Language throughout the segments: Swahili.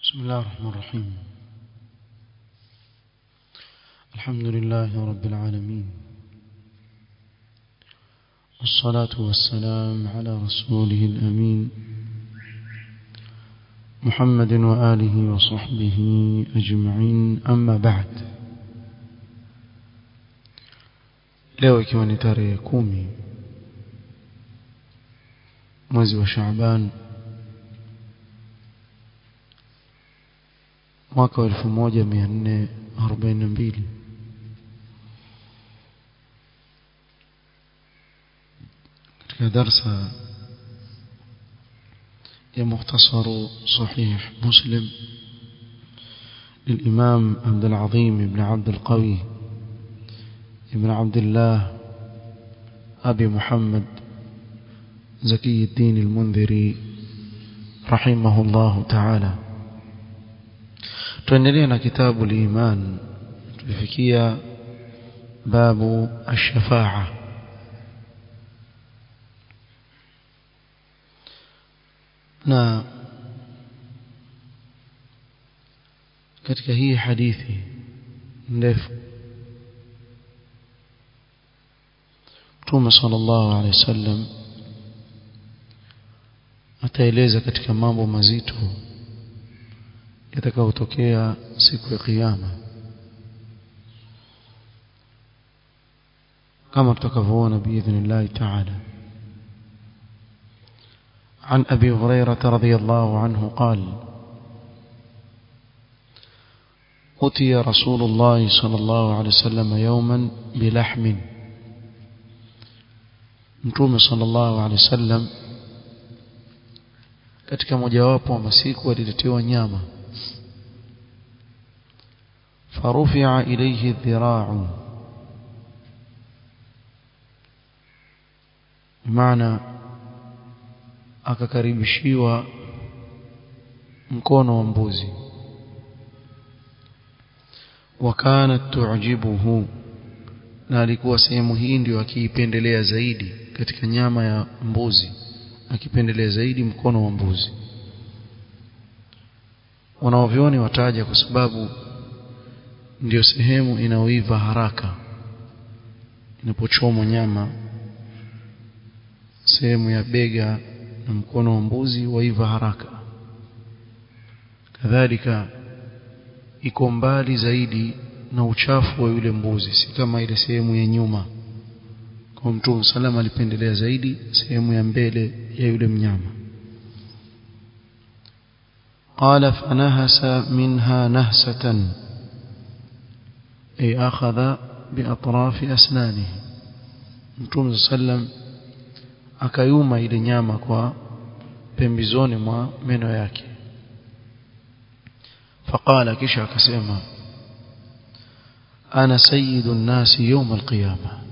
بسم الله الرحمن الرحيم الحمد لله رب العالمين والصلاة والسلام على رسوله الأمين محمد وآله وصحبه أجمعين أما بعد leo ikiwa ni tarehe kumi mwezi wa Shaaban mwaka wa 1442 katika darsa ya mukhtasaru sahih muslim للإمام عبد العظيم بن عبد القوي بن عبد الله أبي محمد زكي الدين المنذري رحمه الله تعالى tuendelee na kitabu liman tulifikia babu ash-shafa'a na katika hii hadithi ndefu Mtume sallallahu alaihi wasallam ataeleza katika mambo mazito yatakayotokea siku ya kiyama kama tutakavyoona biidhnillah ta'ala عن أبي هريرة رضي الله عنه قال أتي رسول الله صلى الله عليه وسلم يوما بلحم متوم صلى الله عليه وسلم katika mojawapo wa masiku aliletewa nyama فرفع إليه الذراع بمعنى akakaribishiwa mkono wa mbuzi wakanat tu'jibuhu na alikuwa sehemu hii ndio akiipendelea zaidi katika nyama ya mbuzi akipendelea zaidi mkono wa mbuzi wanaovioni wataja kwa sababu ndio sehemu inaoiva haraka inapochomwa nyama sehemu ya bega na mkono wa mbuzi waiva haraka kadhalika iko mbali zaidi na uchafu wa yule mbuzi si kama ile sehemu ya nyuma kwa mtume salama alipendelea zaidi sehemu ya mbele ya yule mnyama قال فنهس منها نهسة أي أخذ بأطراف أسنانه Mtume sallam akayuma ile nyama kwa pembezoni mwa meno yake faqala kisha akasema ana sayyidu nnasi yawm alqiyama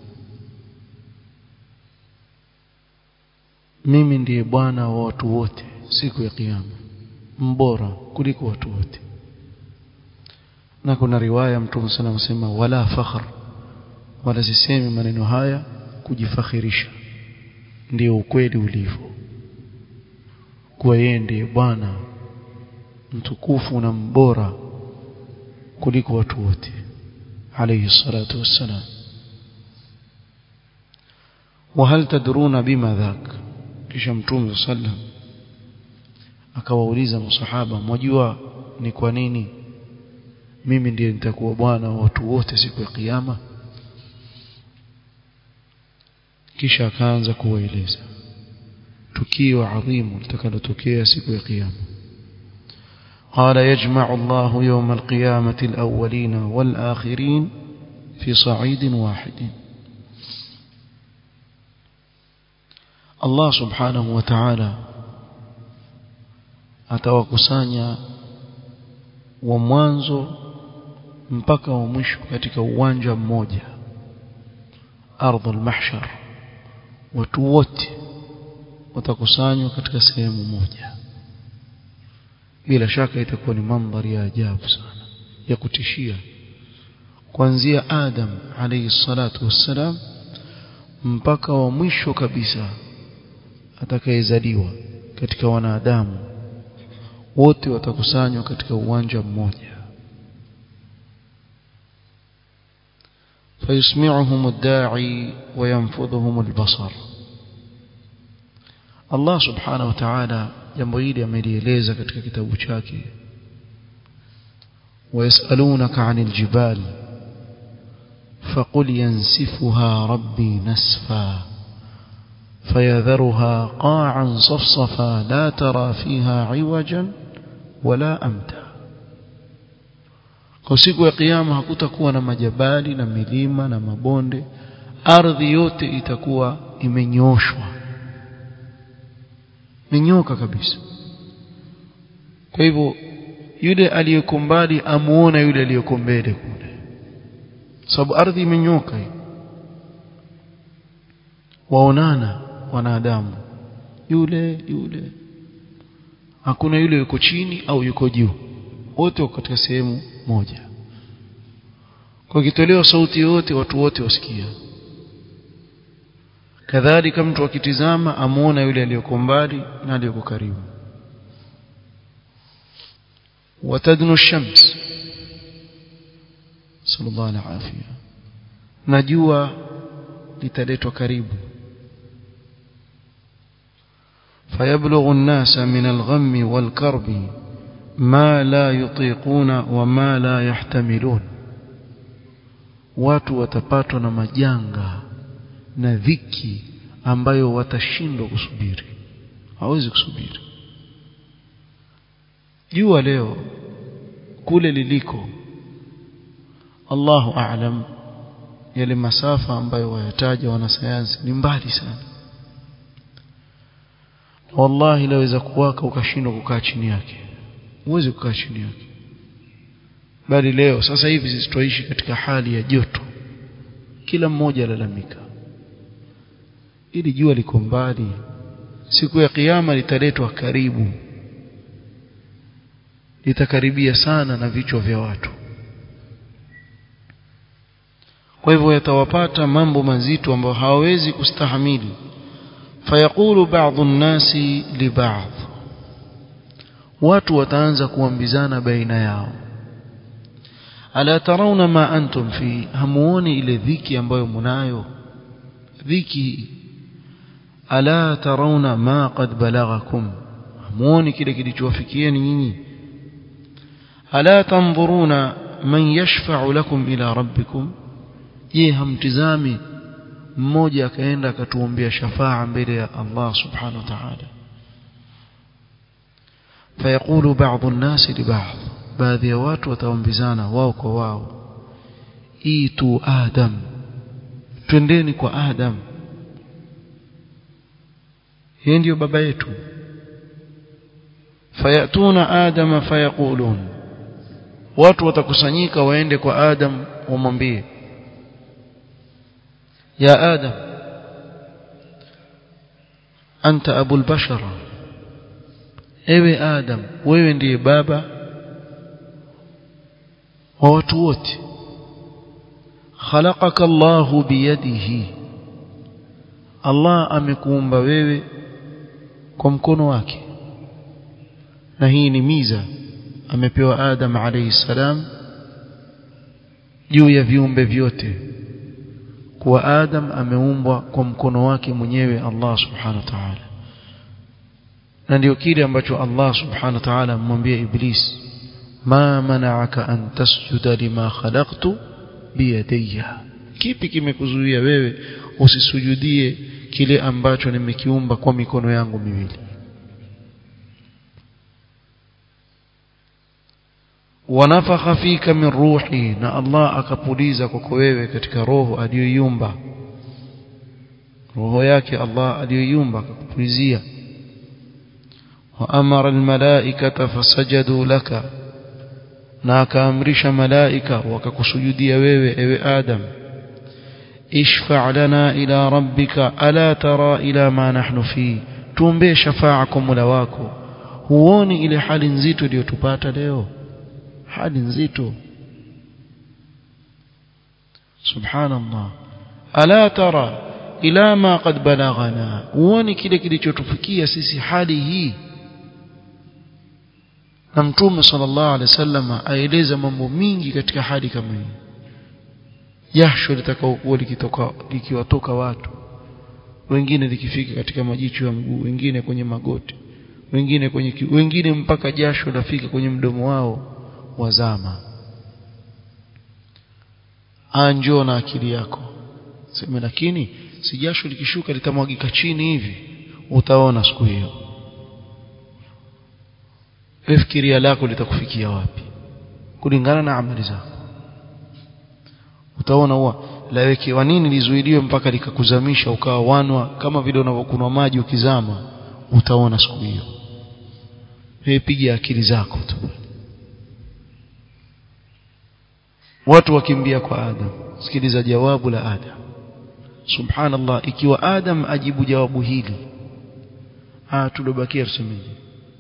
mimi ndiye bwana wa watu wote siku ya kiyama mbora kuliko watu wote na kuna riwaya mtume sana anasema wala fakhr wala sisemi maneno haya kujifakhirisha ndio ukweli ulivyo kuwa yeye ndiye bwana mtukufu na mbora kuliko watu wote alayhi salatu wassalam وهل تدرون بما ذاك kisha mtume sallam akawauliza masahaba mwajua ni kwa nini mimi ndiye nitakuwa bwana wa watu wote siku ya kiyama kisha akaanza kuwaeleza tukio adhimu litakalotokea siku ya kiyama قال يجمع الله يوم القيامة الأولين والآخرين في صعيد واحد الله سبحانه وتعالى atawakusanya wa mwanzo mpaka wa mwisho katika uwanja mmoja ardhul mahshar watu wote watakusanywa katika sehemu moja bila shaka itakuwa ni mandhari ya ajabu sana ya kutishia kuanzia Adam alayhi salatu wassalam mpaka wa mwisho kabisa atakayezaliwa katika wanadamu wote watakusanywa katika uwanja mmoja فيسمعهم الداعي وينفذهم البصر Allah subhanahu wa ta'ala jambo hili amelieleza katika kitabu chake ويسألونك عن الجبال فقل ينسفها ربي نسفا فيذرها قاعا صفصفا لا ترى فيها عوجا ولا أمتا kwa siku ya kiyama hakutakuwa na majabali na milima na mabonde ardhi yote itakuwa imenyoshwa menyoka kabisa kwa hivyo yule aliyeko mbali amuona yule aliyeko mbele kule sababu ardhi imenyoka hii waonana wanadamu yule yule hakuna yule yuko chini au yuko juu wote wako katika sehemu moja kwa kitolewa sauti yote watu wote wasikia kadhalika mtu akitizama amuona yule aliyoko mbali na aliyoko karibu watadnu shams sallallahu alaihi afia najua litaletwa karibu فيبلغ الناس من الغم والكرب ما لا يطيقون وما لا يحتملون watu watapatwa na majanga na dhiki ambayo watashindwa kusubiri hawezi kusubiri jua leo kule liliko Allahu a'lam yale masafa ambayo wayataja wanasayansi ni mbali sana wallahi laweza kuwaka ukashindwa kukaa chini yake huwezi kukaa chini yake bali leo sasa hivi sisi tuishi katika hali ya joto kila mmoja alalamika ili jua liko mbali siku ya kiyama litaletwa karibu litakaribia sana na vichwa vya watu kwa hivyo yatawapata mambo mazito ambayo hawawezi kustahamili fayaqulu ba'dhu an-nasi li ba'd watu wataanza kuambizana baina yao ala tarawna ma antum fi hamuoni ile dhiki ambayo munayo dhiki ala tarawna ma qad balaghakum hamuoni kile kilichowafikieni nyinyi ala tanzuruna man yashfa'u lakum ila rabbikum je hamtizami mmoja akaenda akatuombea shafaa mbele ya Allah subhanahu wa ta'ala fayaqulu ba'dhu an-nas li ba'd baadhi ya watu wataombizana wao kwa wao itu adam twendeni kwa adam yeye ndio baba yetu fayatuna adama fayaqulun watu watakusanyika waende kwa adam wamwambie ya adam anta abul bashar ewe adam wewe ndiye baba wa watu wote khalaqaka Allahu biyadihi Allah amekuumba wewe kwa mkono wake na hii ni miza amepewa Adam alayhi salam juu ya viumbe vyote kuwa Adam ameumbwa kwa mkono wake mwenyewe Allah subhanahu wa ta'ala na ndio kile ambacho Allah subhanahu wa ta'ala amwambia Iblis ma mana'aka an tasjuda lima khalaqtu biyadayya kipi kimekuzuia wewe usisujudie kile ambacho nimekiumba kwa mikono yangu miwili wanafakha fika min ruhi na Allah akapuliza kwako wewe katika roho aliyoiumba roho yake Allah aliyoiumba akakupulizia wa amara almalaikata fasajadu laka na akaamrisha malaika wakakusujudia wewe ewe Adam ishfa' lana ila rabbika ala tara ila ma nahnu fi tuombe shafaa kwa Mola wako huoni ile hali nzito iliyotupata leo hali nzito subhanallah ala tara ila ma qad balaghana huoni kile kilichotufikia sisi hali hii na mtume sallallahu alaihi wasallam aeleza mambo mingi katika hali kama hii jasho litakaokuwa likitoka likiwatoka watu wengine likifika katika majicho ya mguu wengine kwenye magoti wengine kwenye ki, wengine mpaka jasho lafika kwenye mdomo wao wazama anjoo na akili yako sema lakini si jasho likishuka litamwagika chini hivi utaona siku hiyo fikiria lako litakufikia wapi kulingana na amali zako utaona huwa lawekewa nini lizuiliwe mpaka likakuzamisha ukawa wanwa kama vile unavyokunwa maji ukizama utaona siku hiyo wewe piga akili zako tu watu wakimbia kwa Adam sikiliza jawabu la Adam subhanallah ikiwa Adam ajibu jawabu hili ah tulobakia tusemeje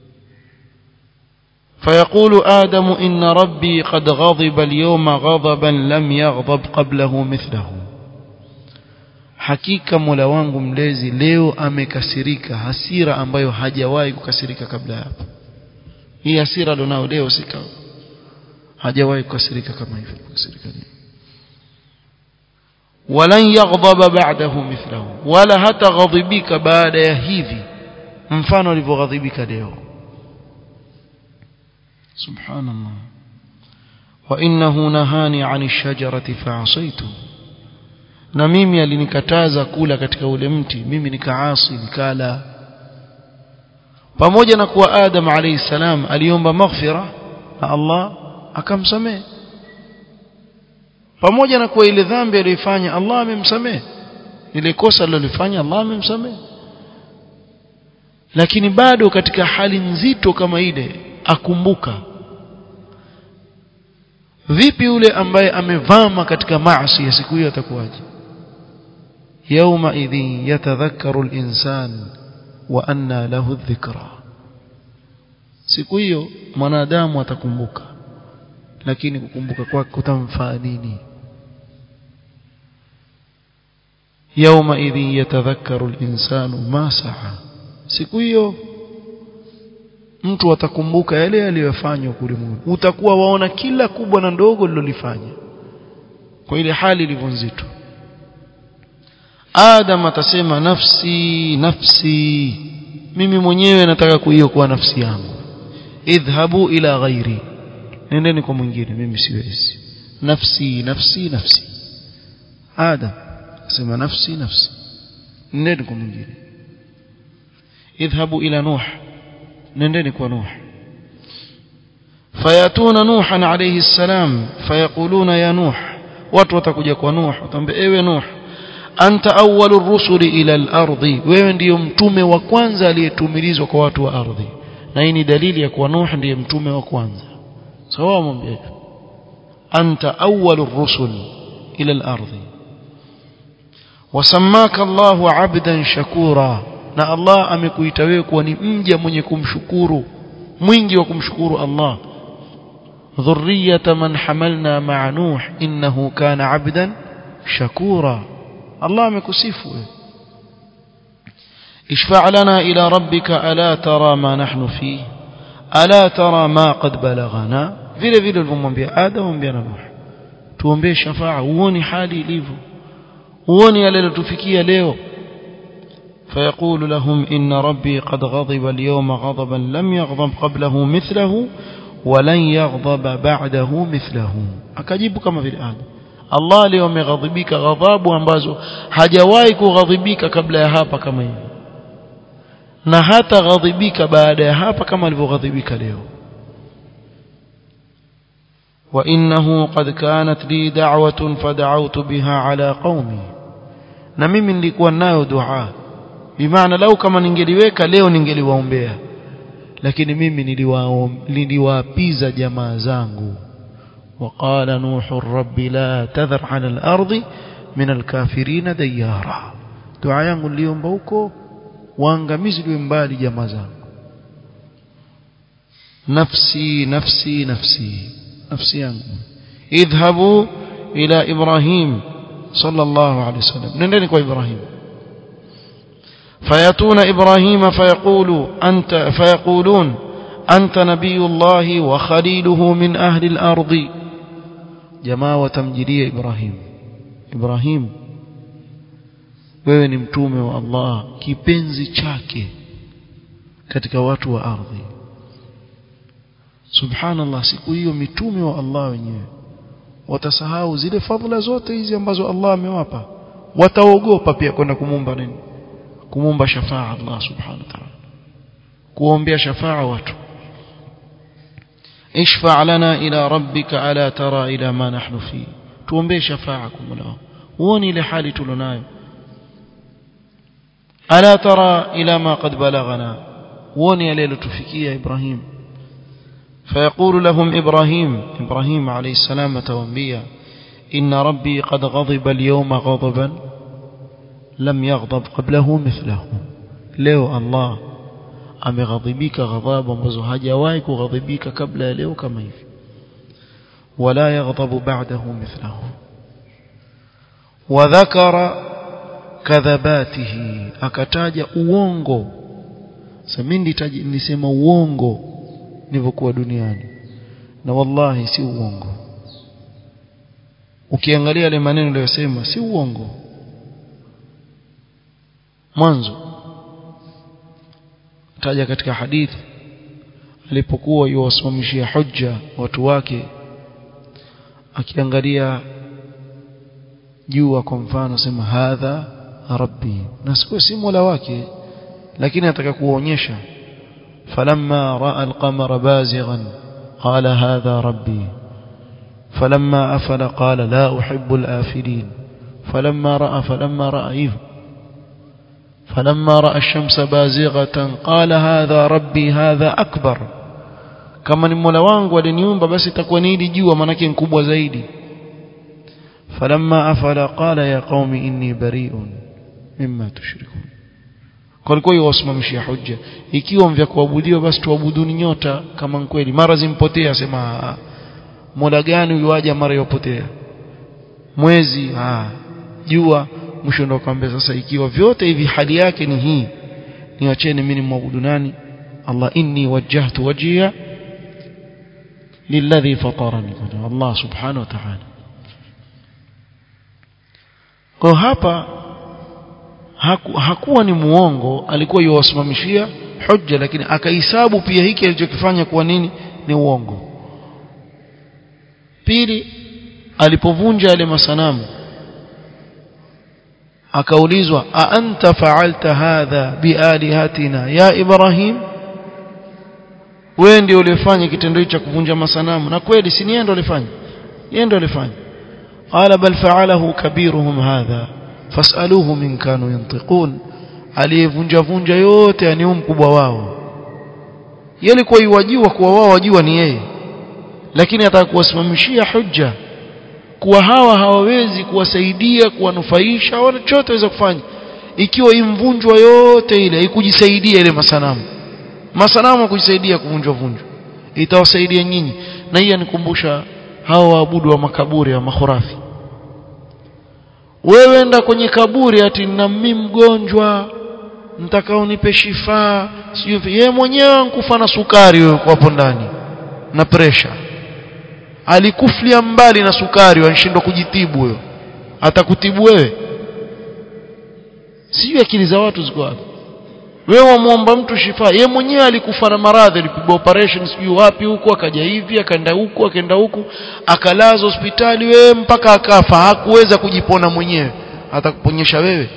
فيقول آدم إن ربي قد غضب اليوم غضبا لم يغضب قبله مثله hakika Mola wangu mlezi leo amekasirika hasira ambayo hajawahi kukasirika kabla hapo hii hasira alionao leo sika hajawahi kukasirika kama hivyo kukasirika leo walan yaghdaba ba'dahu mithlahu wala hata ghadhibika baada ya hivi mfano alivyoghadhibika leo سبحان الله وإنه نهاني عن الشجرة فعصيته na mimi alinikataza kula katika ule mti mimi nikaasi nikala pamoja na kuwa Adam alayhi salam aliomba maghfira na Allah akamsamehe pamoja na kuwa ile dhambi aliyofanya Allah amemsamehe ile kosa alilofanya Allah amemsamehe lakini bado katika hali nzito kama ile akumbuka vipi yule ambaye amevama katika maasi ya siku hiyo atakuwaje yauma idhin yatadhakkaru al-insan wa anna lahu dhikra siku hiyo mwanadamu atakumbuka lakini kukumbuka kwake kutamfaa nini yauma idhin yatadhakkaru al-insanu ma sa'a siku hiyo mtu atakumbuka yale aliyofanya kule Mungu utakuwa waona kila kubwa na ndogo lilolifanya kwa ile hali ilivyo nzito Adam atasema nafsi nafsi mimi mwenyewe nataka kuiokoa nafsi yangu idhhabu ila ghairi nendeni kwa mwingine mimi siwezi nafsi nafsi nafsi Adam asema nafsi nafsi nendeni kwa mwingine idhhabu ila nuh nendeni kwa nuh fayatuna nuhan alayhi salam fayaquluna ya nuh watu watakuja kwa nuh watamwambia ewe nuh anta awwalur rusuli ila al-ardi wewe ndiyo mtume wa kwanza aliyetumilizwa kwa watu wa ardhi na hii ni dalili ya kuwa nuh ndiye mtume wa kwanza sawa mwambie anta awwalur rusul ila al-ardi wasammaka Allahu 'abdan shakura na Allah amekuita wewe kuwa ni mja mwenye kumshukuru mwingi wa kumshukuru Allah dhurriyata man hamalna ma'a nuh innahu kana 'abdan shakura Allah amekusifu wewe اشفع لنا إلى ربك ألا ترى ما نحن فيه ألا ترى ما قد بلغنا vile vile ulivyomwambia Adam mwambia na Nuh tuombee shafaa uone hali ilivyo uone yale yalotufikia leo فيقول لهم إن ربي قد غضب اليوم غضبا لم يغضب قبله مثله ولن يغضب بعده مثله akajibu kama vile Adam Allah leo ameghadhibika ghadhabu ambazo hajawahi kughadhibika kabla ya hapa kama hivi na hata ghadhibika baada ya hapa kama alivyoghadhibika leo وإنه قد كانت لي دعوة فدعوت بها على قومي na mimi nilikuwa nayo dua bimaana lau kama ningeliweka leo ningeliwaombea lakini mimi niliwaapiza jamaa zangu وقال نوح رب لا تذر على الأرض من الكافرين ديارا دعاء yangu niliomba huko waangamizi liwe mbali jamaa zangu nafsi nafsi nafsi nafsi yangu idhhabu ila ibrahim sallallahu alayhi wasallam nendeni kwa ibrahim فياتون ابراهيم فيقول انت فيقولون anta nabiyullah wa khaliluhu min ahli al-ardi jamaa watamjilia Ibrahim Ibrahim wewe ni mtume wa Allah kipenzi chake katika watu wa ardhi subhanallah siku hiyo mitume wa Allah wenyewe watasahau zile fadhila zote hizi ambazo Allah amewapa wataogopa pia kwenda kumumba nini kumumba shafaa Allah subhanahu wa ta'ala kuombea shafaa watu ishfa lana ila rabbika ala tara ila ma nahnu fi tuombee shafaa kwa Mola huoni ile hali tulonayo ala tara ila ma qad balaghana huoni yale yalotufikia Ibrahim فيقول لهم إبراهيم إبراهيم عليه السلام توانبيا إن ربي قد غضب اليوم غضبا لم يغضب قبله مثله leo Allah ameghadhibika ghadhabu ambazo hajawahi kughadhibika kabla ya leo kama hivi wala yaghdhabu ba'dahu mithlahu wa dhakara kadhabatihi akataja uongo samindi nilisema uongo nilivyokuwa duniani na wallahi si uongo ukiangalia yale maneno aliyosema si uongo mwanzo taja katika hadithi alipokuwa yuwasimamishia hujja watu wake akiangalia jua kwa mfano sema hadha rabbi na sikuwa si mola wake lakini ataka kuonyesha falamma raa alqamara bazighan qala hadha rabbi فلما أفل قال لا أحب الآفلين فلما رأى فلما رأى فلما رأى الشمس بازغة قال هذا ربي هذا أكبر kama ni mola wangu aliniumba basi itakuwa ni hili jua manake mkubwa zaidi falamma afala qala ya qaumi inni bari'un mimma tushrikun kulikuwa yuwasimamishia hujja ikiwa mvya kuabudiwa basi tuabuduni nyota kama kweli mara zimpotea sema mola gani uwaja mara yopotea mwezi ah jua mwisho ndo akamwambia sasa ikiwa vyote hivi hali yake ni hii niacheni mimi nimwabudu nani Allah inni wajjahtu wajhiya lilladhi fatarani Allah subhanahu wa ta'ala kwa hapa haku, hakuwa ni muongo alikuwa yuwasimamishia hujja lakini akahesabu pia hiki alichokifanya kuwa nini ni uongo pili alipovunja yale masanamu akaulizwa a anta fa'alta hadha bialihatina ya ibrahim wewe ndio ulifanya kitendo hicho cha kuvunja masanamu na kweli si yeye ndio alifanya yeye ndio alifanya qala bal fa'alahu kabiruhum hadha fas'aluhu min kanu yantiqun aliyevunja vunja yote ani mkubwa wao yeye alikuwa yuwajua kuwa wao wajua ni yeye lakini atakuwasimamishia hujja kuwa hawa hawawezi kuwasaidia kuwanufaisha wala chochote waweza kufanya ikiwa imvunjwa yote ile ikujisaidia ile masanamu masanamu kujisaidia kuvunjwa vunjwa itawasaidia nyinyi na hii anikumbusha hao waabudu wa makaburi wa makhurafi wewe enda kwenye kaburi ati na mimi mgonjwa mtakao nipe shifaa sio yeye mwenyewe nkufa na sukari wewe hapo ndani na pressure alikuflia mbali na sukari wanashindwa kujitibu huyo atakutibu wewe sijui akili za watu ziko wapi wewe wamuomba mtu shifa ye mwenyewe alikufa na maradhi alipigwa operation sijui wapi huko akaja hivi akaenda huku akaenda huku akalazwa hospitali wewe mpaka akafa hakuweza kujipona mwenyewe atakuponyesha wewe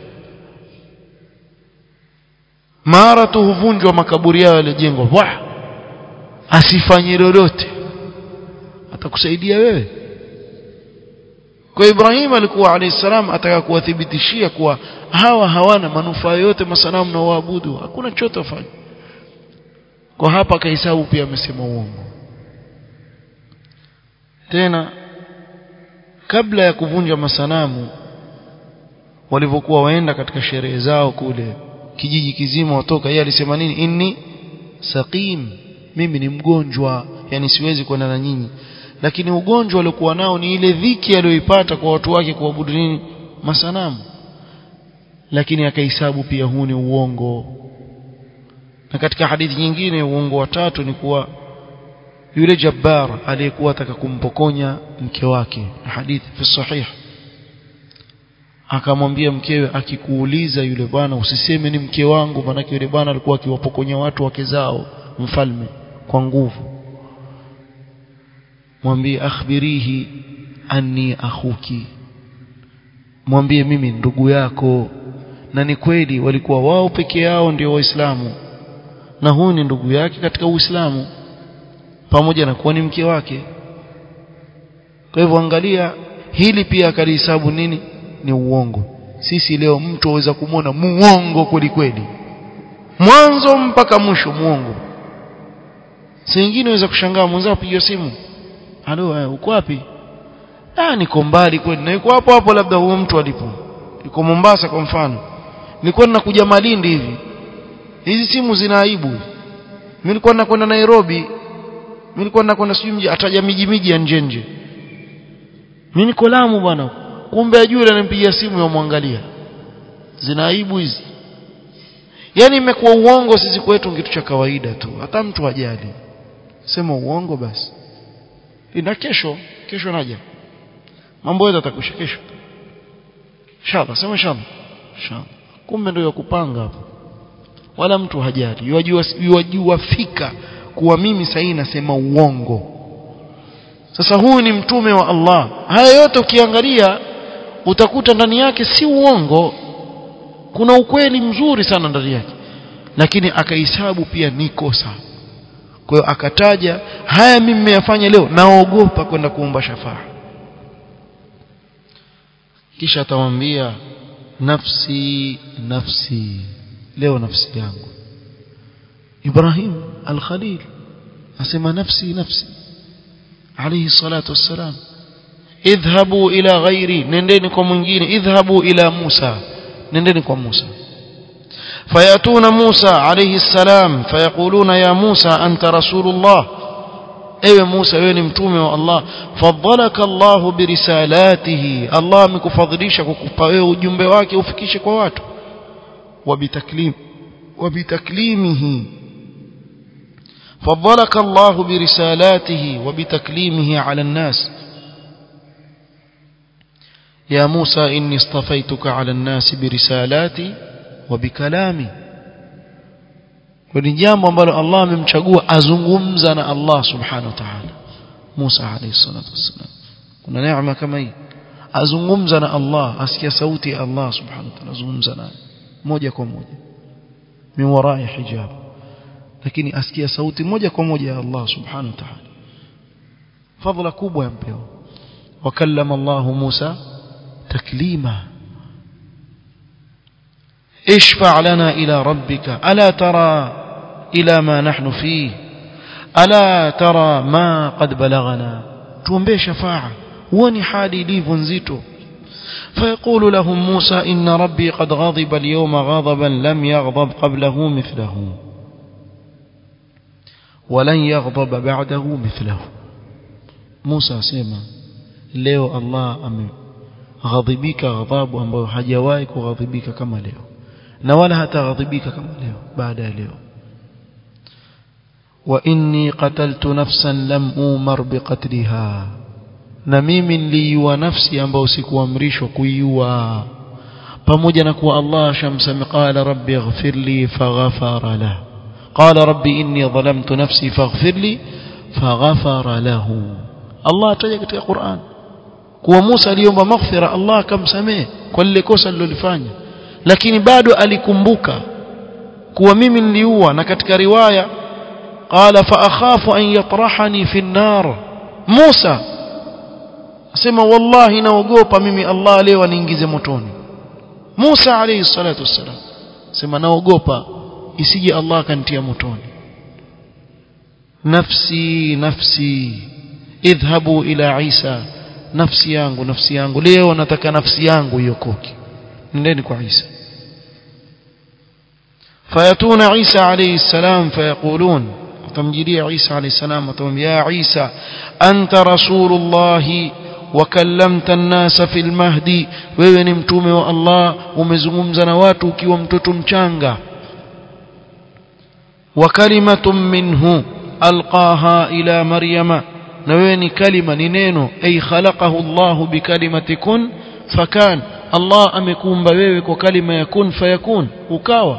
mara tu huvunjwa makaburi yao yalijengwa wah asifanye lolote atakusaidia wewe kwa Ibrahim alikuwa alayhi salam ataka kuwathibitishia kuwa hawa hawana manufaa yote masanamu na waabudu hakuna chochote wafanya kwa hapa kahesabu pia amesema uongo tena kabla ya kuvunja masanamu walivyokuwa waenda katika sherehe zao kule kijiji kizima watoka yeye alisema nini inni saqim mimi ni mgonjwa yani siwezi kwenda na nyinyi lakini ugonjwa aliokuwa nao ni ile dhiki aliyoipata kwa watu wake kuabudu nini masanamu lakini akahesabu pia huu ni uongo na katika hadithi nyingine uongo wa tatu ni kuwa yule jabbar aliyekuwa ataka kumpokonya mke wake hadithi fi sahih akamwambia mkewe akikuuliza yule bwana usiseme ni mke wangu maanake yule bwana alikuwa akiwapokonya watu wake zao mfalme kwa nguvu mwambie akhbirihi anni akhuki mwambie mimi ndugu yako na ni kweli walikuwa wao peke yao ndio waislamu na huyu ni ndugu yake katika uislamu pamoja na kuwa ni mke wake kwa hivyo angalia hili pia akalihesabu nini ni uongo sisi leo mtu aweza kumwona muongo kweli kweli mwanzo mpaka mwisho muongo singine aweza kushangaa mwenzao piga simu halo uko wapi ah niko mbali kweli na yuko hapo hapo labda huyo mtu alipo yuko Mombasa kwa mfano nilikuwa ninakuja Malindi hivi hizi simu zina aibu mimi nilikuwa nakwenda Nairobi mimi nilikuwa nakwenda sijui mji ataja miji miji ya nje nje mimi niko Lamu bwana kumbe ajue ananipigia simu yamwangalia zina aibu hizi yani imekuwa uongo sisi kwetu kitu cha kawaida tu hata mtu hajali sema uongo basi ina kesho kesho naja mambo yote atakusha kesho inshallah sema inshallah inshallah kumbe ndio kupanga hapo wala mtu hajali yajua yajua fika kuwa mimi sasa nasema uongo sasa huyu ni mtume wa Allah haya yote ukiangalia utakuta ndani yake si uongo kuna ukweli mzuri sana ndani yake lakini akahesabu pia ni kosa kwa hiyo akataja haya mimi nimeyafanya leo naogopa kwenda kuomba shafaa kisha atamwambia nafsi nafsi leo nafsi yangu Ibrahim al-Khalil asema nafsi nafsi alayhi salatu wassalam idhhabu ila ghairi nendeni kwa mwingine idhhabu ila Musa nendeni kwa Musa فيأتون موسى عليه السلام فيقولون يا موسى أنت رسول الله ewe Musa wewe ni mtume wa Allah fadhalaka Allah birisalatihi Allah amekufadhilisha kukupa wewe ujumbe wake ufikishe kwa watu wabitaklim wabitaklimihi fadhalaka Allah birisalatihi wabitaklimihi ala الناس يا موسى إني اصطفيتك على الناس برسالاتي وبكلامي ni jambo ambalo Allah amemchagua azungumza na Allah subhanahu wa ta'ala Musa alayhi salatu wassalam kuna neema kama hii azungumza na Allah asikia sauti ya Allah subhanahu wa ta'ala azungumza naye moja kwa moja min warai hijab lakini asikia sauti moja kwa moja ya Allah subhanahu wa ta'ala fadhila kubwa yampewa wakallama Allah Musa taklima اشفع لنا إلى ربك ألا ترى إلى ما نحن فيه ألا ترى ما قد بلغنا تومبي شفاعة وني حالي لي فنزيتو فيقول لهم موسى إن ربي قد غضب اليوم غضبا لم يغضب قبله مثله ولن يغضب بعده مثله موسى سيما leo Allah ameghadhibika ghadhabu ambayo hajawahi kughadhibika kama leo na wala hataghadhibika kama leo baada ya leo wa inni qataltu nafsan lam umar biqatliha na mimi niliua nafsi ambayo sikuamrishwa kuiua pamoja na kuwa Allah shamsami qala rabbi ighfir li faghfara lah qala rabbi inni dhalamtu nafsi faghfir li faghfara lahu Allah ataja katika Qur'an kuwa Musa aliomba maghfira Allah akamsamehe kwa lile kosa alilofanya lakini bado alikumbuka kuwa mimi niliua na katika riwaya qala fa akhafu an yatrahani fi an-nar Musa asema wallahi naogopa mimi Allah leo aniingize motoni Musa alayhi salatu wassalam sema naogopa isije Allah akanitia motoni nafsi nafsi idhhabu ila Isa nafsi yangu nafsi yangu leo nataka nafsi yangu iokoke nendeni kwa Isa فياتون عيسى عليه السلام فيقولون وتمجيلي عيسى عليه السلام وتقول يا عيسى أنت رسول الله وكلمت الناس في المهدي wewe ni mtume wa Allah umezungumza na watu ukiwa mtoto mchanga وكلمة منه ألقاها إلى مريم نوين كلمة نينو أي خلقه الله بكلمة كن فكان الله أمكون بويك وكلمة يكون فيكون وكاوى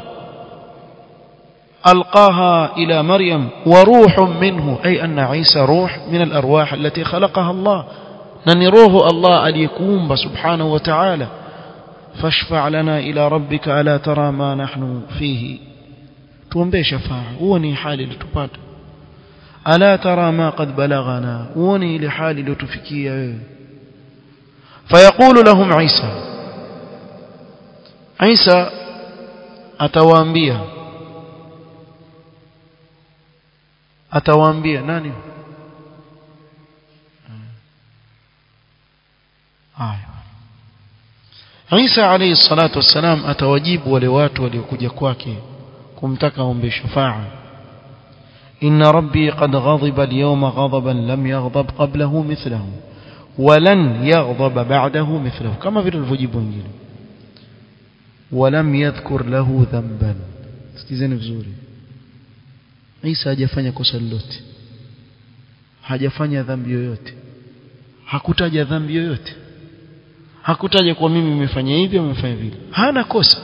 ألقاها إلى مريم وروح منه أي أن عيسى روح من الأرواح التي خلقها الله ننروه الله أن يكون سبحانه وتعالى فاشفع لنا إلى ربك ألا ترى ما نحن فيه tuombee shafaa huoni hali iliyotupata ala tara ma qad balaghana huoni ile hali iliyotufikia wewe fayaqulu lahum isa isa atawaambia atawaambia nani haya Isa alayhi salatu wassalam atawajibu wale watu waliokuja kwake kumtaka aombe shafaa inna rabbi qad ghadiba al-yawma ghadaban lam yaghdab qablahu mithlahu ولن يغضب بعده مثله كما vile alivyojibu wengine ولم يذكر له ذنبا sikizeni vizuri Isa hajafanya kosa lolote hajafanya dhambi yoyote hakutaja dhambi yoyote hakutaja kwa mimi nimefanya hivi au nimefanya vile hana kosa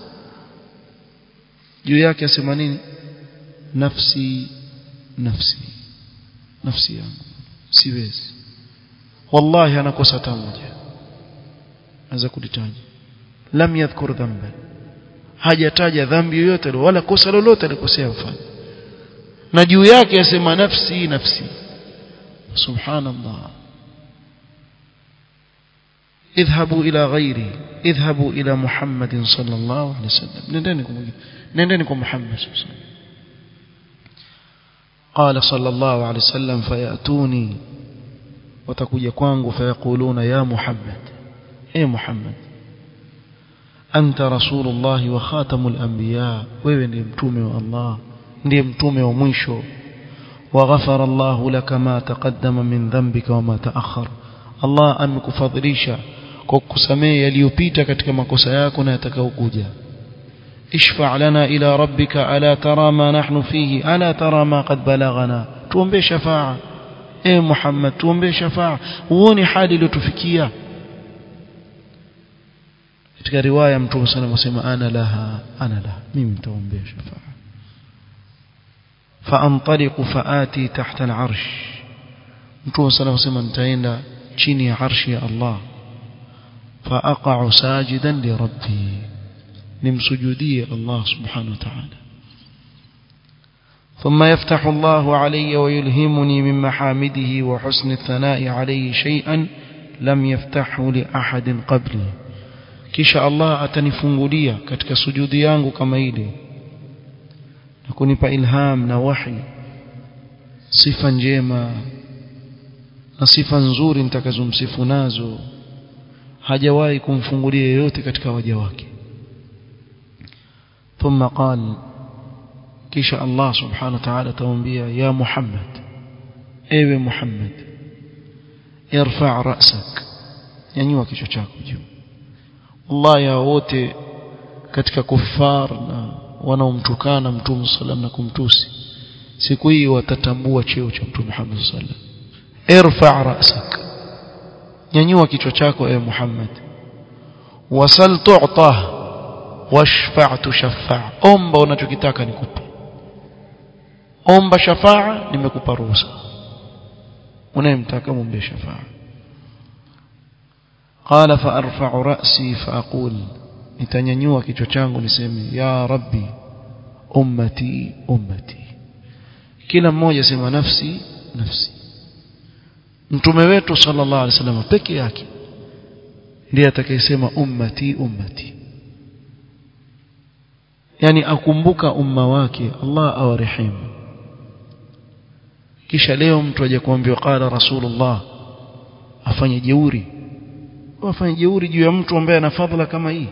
juu yake asema nini nafsi nafsi nafsi yangu siwezi wallahi ana kosa hata moja anaweza kulitaja lam yadhkur dhanban hajataja dhambi yoyote wala kosa lolote alikosea kufanya na juu yake asema nafsi nafsi subhanallah اذهبوا إلى غيري اذهبوا إلى محمد صلى الله عليه وسلم نندنكم محمد صلى الله عليه وسلم قال صلى الله عليه وسلم فيأتوني وتكوي كوانغ فيقولون يا محمد اي محمد أنت رسول الله وخاتم الأنبياء wewe ndiye mtume wa Allah ndiye mtume wa mwisho وغفر الله لك ما تقدم من ذنبك وما تأخر Allah amekufadhilisha kwa kukusamehe yaliyopita katika makosa yako na yatakayokuja ishfa' lana ila rabbika ala tara ma nahnu fihi ala tara ma qad balaghana tuombe shafa'a e Muhammad tuombe shafa'a uone hali iliyotufikia katika riwaya mtume sana anasema ana laha ana laha mimi nitaombea shafa'a فانطلق فآتي تحت العرش mtume sana anasema nitaenda chini ya arshi ya Allah فاقع ساجدا لربي nimsujudie Allah subhanahu wa ta'ala ثم يفتح الله علي ويلهمني من محامده وحسن الثناء عليه شيئا لم يفتحه لأحد قبلي kisha Allah atanifungulia katika sujudi yangu kama ile na kunipa ilham na wahi sifa njema na sifa nzuri nitakazomsifu nazo hajawahi kumfungulia yeyote katika waja wake ثم قال kisha Allah subhanahu wa ta'ala tamwambia ya Muhammad ewe Muhammad irfa' ra'sak nyanyua kichwa chako juu Allah ya wote katika kufar na wanaomtukana mtume sallam na kumtusi siku hii watatambua cheo cha mtume Muhammad sallam irfa' ra'sak nyanyua kichwa chako ewe Muhammad wasal tu'ta washfa' tushaffa' omba unachokitaka nikupe omba shafaa nimekupa ruhusa unayemtaka muombe shafaa قال فارفع راسي فاقول nitanyanyua kichwa changu niseme ya rabbi ummati ummati kila mmoja sema nafsi nafsi mtume wetu sallallahu alaihi wasallam peke yake ndiye atakayesema ummati ummati yani akumbuka umma wake Allah awarehemu kisha leo mtu aje kuambiwa qala rasulullah afanye jeuri wafanye jeuri juu ya mtu ambaye ana fadhila kama hii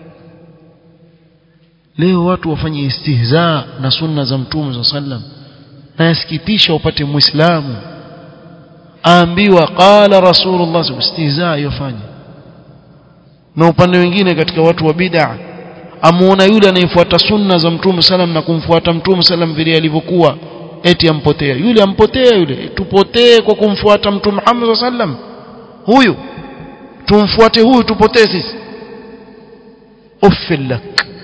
leo watu wafanye istihza na sunna za mtume za sallam na yasikitisha upate muislamu aambiwa qala rasulullah istihza yofanye na upande wengine katika watu wa bid'a amuona yule anayefuata sunna za mtume salam na kumfuata mtume salam vile alivyokuwa eti ampotea yule ampotea yule tupotee kwa kumfuata mtume Muhammad sallam huyu tumfuate huyu tupotee sisi uffilak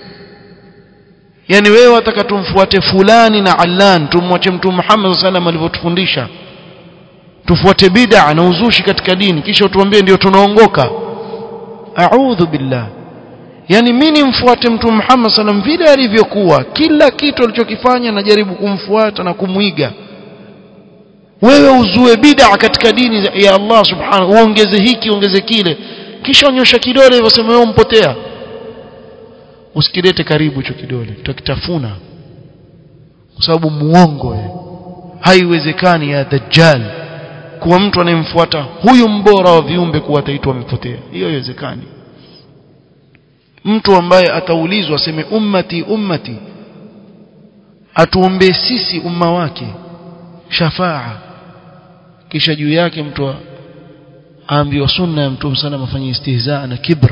yani wewe wataka tumfuate fulani na allan tumwache mtume Muhammad sallam alivyotufundisha tufuate bid'a na uzushi katika dini kisha utuambie ndio tunaongoka a'udhu billah yani mimi nimfuate mtume Muhammad sallam vile alivyokuwa kila kitu alichokifanya najaribu kumfuata na kumwiga wewe uzue bid'a katika dini ya Allah subhanahu uongeze hiki uongeze kile kisha unyosha kidole hivyo sema wewe umpotea usikilete karibu hicho kidole tutakitafuna kwa sababu muongo wewe haiwezekani ya dajjal kuwa mtu anayemfuata huyu mbora wa viumbe kuwa ataitwa amepotea hiyo haiwezekani mtu ambaye ataulizwa aseme ummati ummati atuombee sisi umma wake shafaa kisha juu yake mtu aambiwa sunna ya mtume sana afanye istihzaa na kibr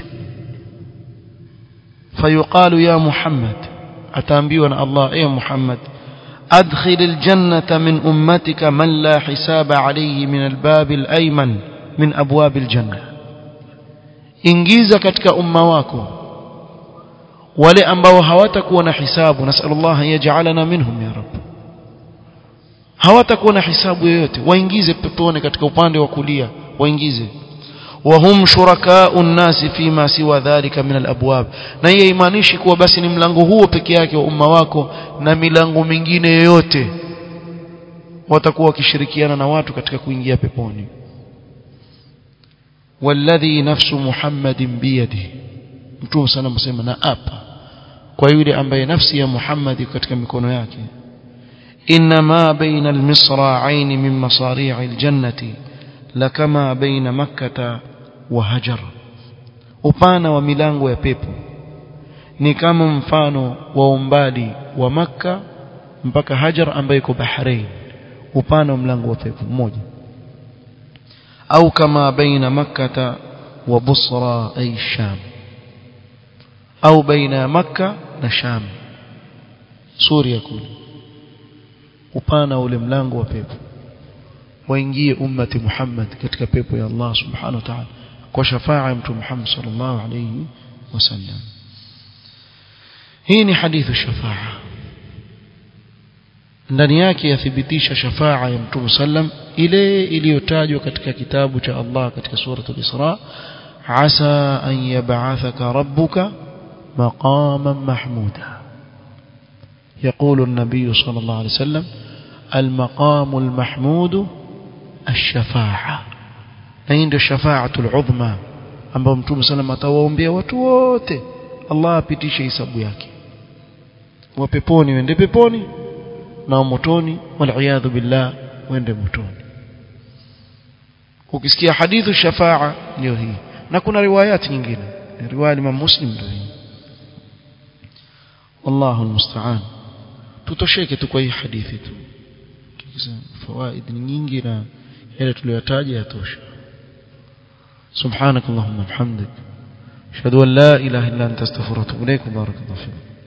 fayuqalu ya muhammad ataambiwa na Allah ya muhammad أدخل الجنة من أمتك من لا حساب عليه من الباب الأيمن من أبواب الجنة إنجيز كتك أمواكم wale ambao hawatakuwa na hisabu nasallallahu an yaj'alana minhum ya rab hawatakuwa na hisabu yoyote waingize peponi katika upande wa kulia waingize wahum shurakau nnasi fima siwa dhalika min alabwab na hiyo imaanishi kuwa basi ni mlango huo peke yake wa umma wako na milango mingine yoyote watakuwa wakishirikiana na watu katika kuingia peponi walladhi nafsu muhammadin biyadihi mtume sana msema na apa kwa yule ambaye nafsi ya Muhammad katika mikono yake inma baina almisra'ain min masari'i aljannati lakama baina makkah wa hajar upana wa milango ya pepo ni kama mfano wa umbali wa makka mpaka hajar ambayo iko bahrain upana wa mlango wa pepo mmoja au kama baina makkah wa busra ay sham au baina ya makka na sham suria kule upana ule mlango wa pepo waingie ummati Muhammad katika pepo ya Allah subhanahu wa ta'ala kwa shafaa ya mtume Muhammad sallallahu alayhi wasallam hii ni hadithu shafaa ndani yake yathibitisha shafaa ya mtume sallam ile iliyotajwa katika kitabu cha Allah katika suratul Isra asa an yab'athaka rabbuka مقاما محمودا يقول النبي صلى الله عليه وسلم المقام المحمود الشفاعة عند الشفاعة العظمى ambao mtume sana atawaombea watu wote Allah apitishe hisabu yake wa peponi wende peponi na motoni wal billah wende motoni ukisikia hadithu shafaa ndio hii na kuna riwayati nyingine riwaya Imam Muslim ndio hii والله المستعان tutosheke tu kwa hii hadithi tu fawaid ni nyingi na yale tuliyotaja yatosha سبحانك اللهم وبحمدك اشهد ان لا اله الا انت استغفرك واتوب اليك بارك الله فيك